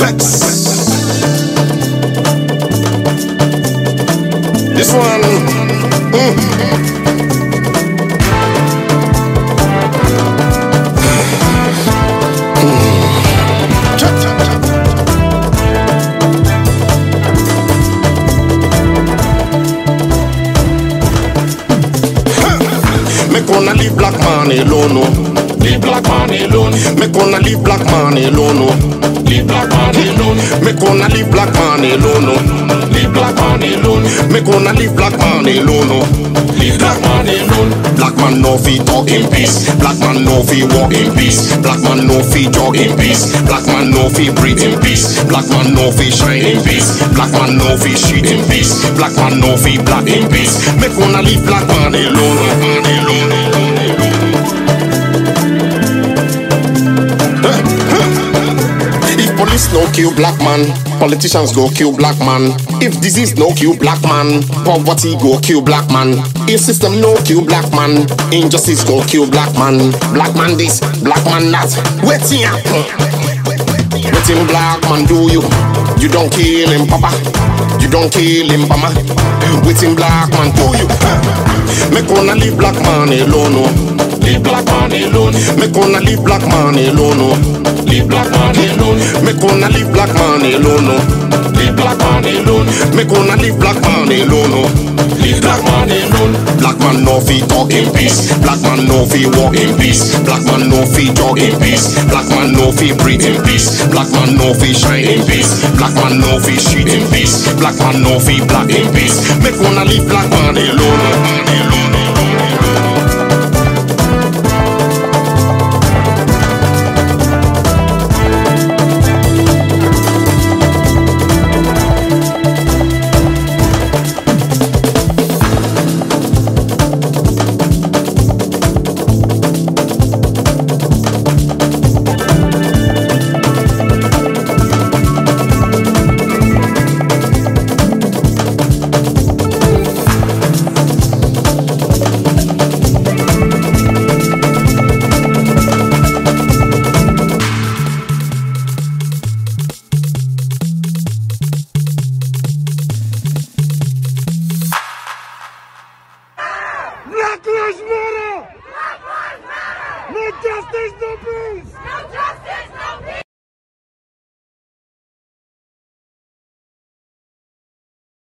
Vex. This one. mm. Cha, cha, cha. Me gonna leave black man alone, no. Leave black man alone. Me gonna leave black man alone, no. Leave black man alone. Me gonna leave black man alone, no. Leave black man alone. Me gonna leave black man alone, no. Leave black man alone. Black man no fi talk in peace. Black man no fi walk in peace. Black man no fi jog in peace. Black man no fi breathe in peace. Black man no fi shine in peace. Black man no fi shit in peace. Black man no fi black in peace. Me gonna leave black man alone, man alone, alone, alone. If police no kill black man, politicians go kill black man. If disease no kill black man, poverty go kill black man. If system no kill black man, injustice go kill black man. Black man this, black man that. Waiting happen. Waiting black man do you? You don't kill him, papa. You don't kill him, mama. Waiting black man do you? Me gonna leave black man alone, no. Leave black man alone. Me gonna leave black man alone, no. Leave black man alone. Me gonna leave black man alone, no. Leave black man alone. Me gonna leave black man alone, no. Leave black man alone. Black man no fi talk in peace. Black man no fi walk in peace. Black man no fi jog in peace. Black man no fi breathe in peace. Black man no fi shine in peace. Black man no fi shit in peace. Black man no fi black in peace. Me gonna leave black man alone, man alone.